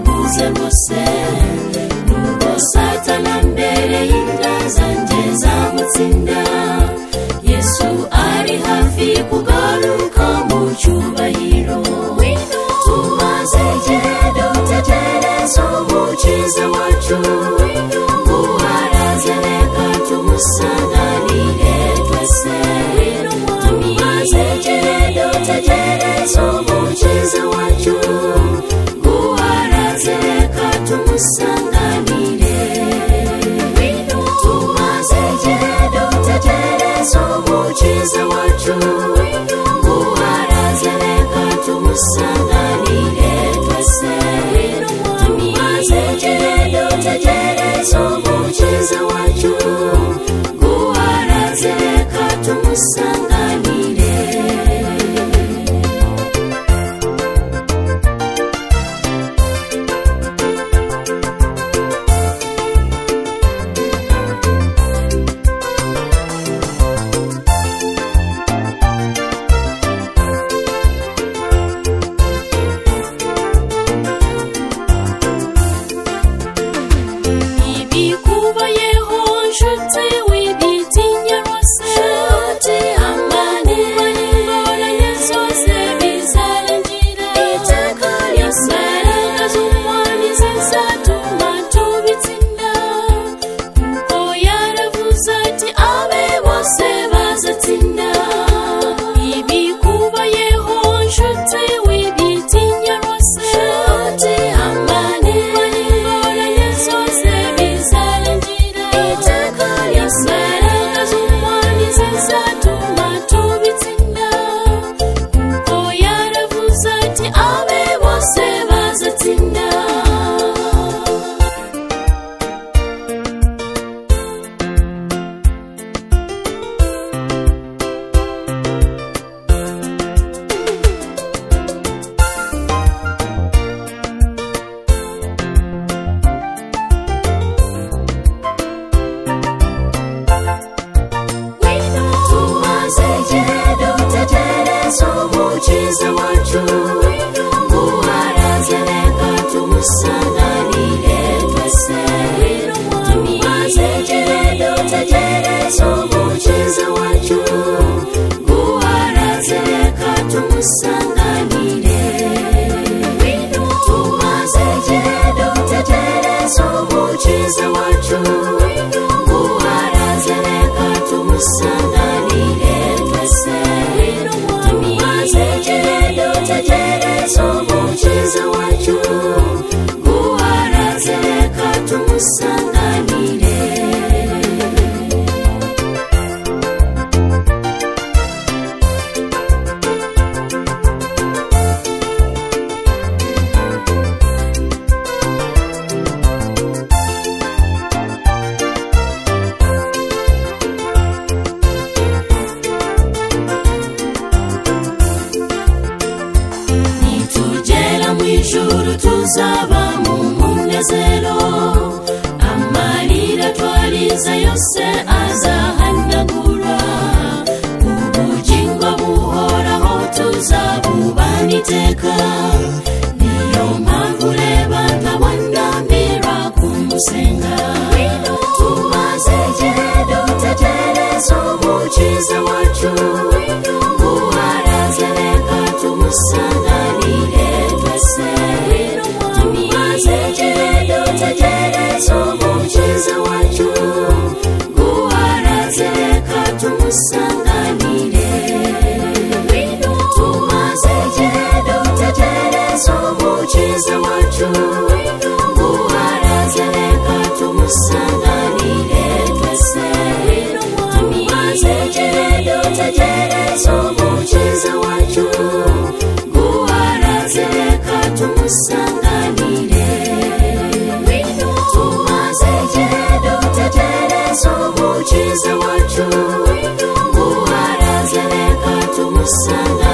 muze musenge nubwo satana mbere y'inda zanjye zamutsinda yesu ari hafi kugaruka mu cyubahiro tumaze igihe dutegereza umukiza wacu uwaraze reka tumusanganire twese tumaze igihe dutegereza umukiza wacu uwaraze reka tumusanganire tumaze igihe dutegereza umukiza wacu uwaraze reka tumusanganire twese tumaze igihe dutegereza umukiza wacu uwaraze reka tumusanganire ibikubayeho nshuti wibitinya rwose nshuti amane ingorane zose bizarangira iteka ry'imbaraga z'umwami zizatuma tubitsinda kuko yaravuze ati abe bose bazatsinda ibikubayeho nshuti wibitinya rwose nshuti amane ingorane zose bizarangira iteka ry'imbaraga z'umwami zizatuma tubitsinda kuko yaravuze ati abe bose bazatsinda tumaze igihe dutegereza umukiza wacu uwaraze reka tumusanganire twese tumaze igihe dutegereza umukiza wacu uwaraze reka tumusanganire tumaze igihe dutegereza umukiza wacu uwaraze reka tumusanganire twese tumaze igihe dutegereza umukiza wacu uwaraze reka tumusanganire nitugera mu ijuru tuzaba mu munezero amarira twarize yose azahanagura ubugingo buhoraho tuzabubana iteka niyo mpamvu reba ntabonamira kumusenga tumaze igihe dutegereza umukiza wacu uwaraze reka tumusanganire twese tumaze igihe dutegereza umukiza wacu uwaraze reka tumusanganire tumaze igihe dutegereza umukiza wacu uwaraze reka tumusanganire twese tumaze igihe dutegereza umukiza wacu uwaraze reka tumusanganire tumaze igihe dutegereza umukiza wacu uwaraze reka tumusanganire